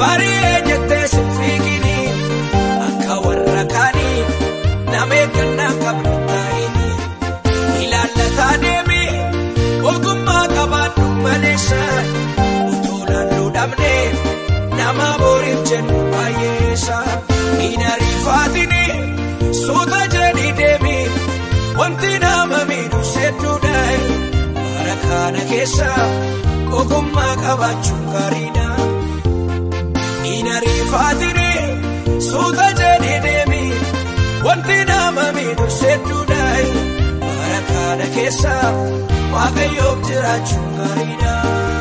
Barii jettee sin fiigini akka warra kaanii nama eeggannaa qabdu taa'ini ilaallataa deemi ogummaa qabaadhu maleessa utuu naannoo dhabne nama boriif jennu baay'eessa hin ariifaatini suuta jedhi deemi wanti nama miidhu sedduudhaan bara kana keessa ogummaa qabaachuun gaariidha. Hin ariifaatini suuta jedhi deemi wanti nama miidhu sedduudhaan bara kana keessa waaqayyoof jiraachuun gaariidha.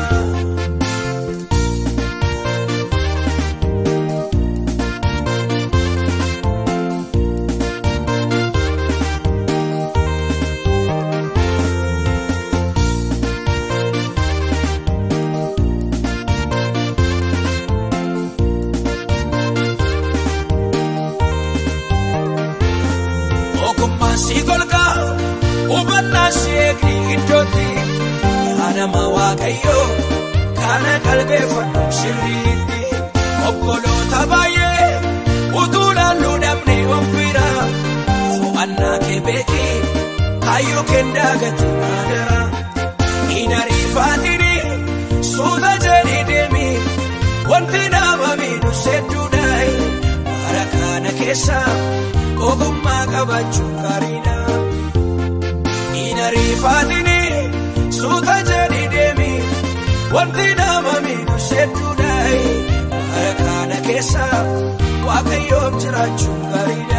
Ogummaan si golgaa hubannaa si eegni iddootti yaadama waaqayyoo kana qalbeeffadhu sirriitti obboloota baay'ee utuu laalluu dhabne of bira fo'annaa kee beeki kaayyoo kendaa gati naadara hin ariifaatini suuta jedhi deemi wanti nama miidhu sedduudhaan bara kana keessa. ogummaa qabaachuun gaariidha. Hin ariifaatini suuta jedhi deemi wanti nama miidhu sedduudhaan bara kana keessa waaqayyoof jiraachuun gaariidha.